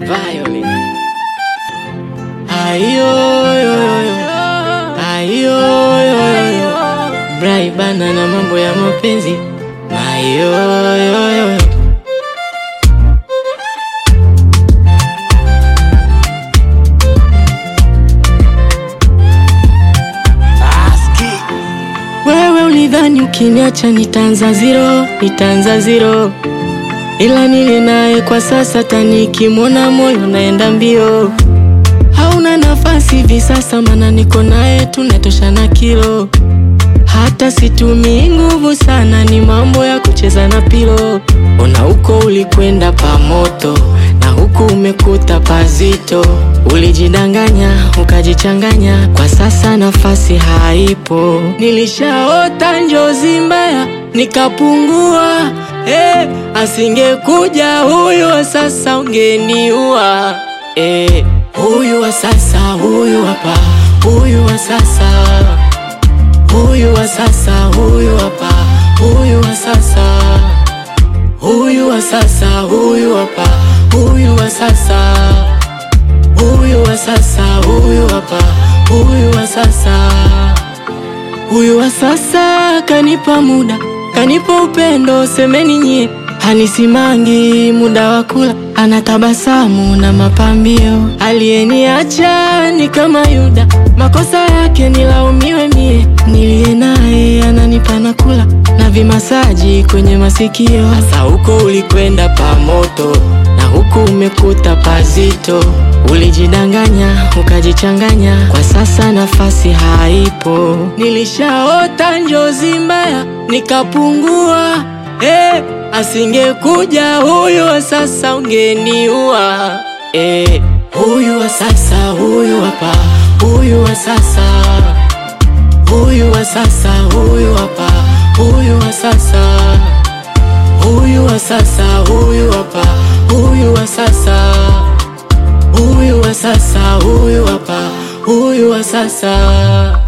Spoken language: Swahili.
Violin. Ayo, yo, yo, yo. Ayo, yo, yo, yo. Brai bana na mambo ya mapenzi. Ayo, yo, yo, yo. Wewe ulidhani ukiniacha nitaanza zero, nitaanza zero, ila nili naye kwa sasa, tanikimwona moyo naenda mbio. Hauna nafasi hivi sasa, mana niko naye tunatoshana kilo. Hata situmii nguvu sana, ni mambo ya kucheza na pilo. Ona huko ulikwenda pamoto na huku umekuta pazito. Ulijidanganya ukajichanganya, kwa sasa nafasi haipo. Nilishaota njozi mbaya nikapungua. Eh, asingekuja huyu wa sasa ungeniua. Eh, huyu wa sasa, huyu hapa, huyu wa sasa huyu wa sasa, huyu hapa, huyu wa sasa, huyu wa sasa, huyu hapa, huyu wa sasa, huyu wa sasa, huyu hapa, huyu wa sasa, huyu wa sasa kanipa muda, kanipa upendo, semeni nyie, hanisimangi muda wa kula, anatabasamu na mapambio, aliyeniacha ni kama Yuda, makosa yake nilaumiwe mie, niliye naye ananipa na kula na vimasaji kwenye masikio. Hasa huko ulikwenda pamoto na huku umekuta pazito, ulijidanganya ukajichanganya, kwa sasa nafasi haipo. Nilishaota njozi mbaya nikapungua, eh, asingekuja huyu wa sasa ungeniua, eh, huyu wa sasa, huyu hapa, huyu wa sasa huyu wa sasa, huyu hapa, huyu wa sasa, huyu wa sasa, huyu hapa, huyu wa sasa, huyu wa sasa, huyu hapa, huyu wa sasa.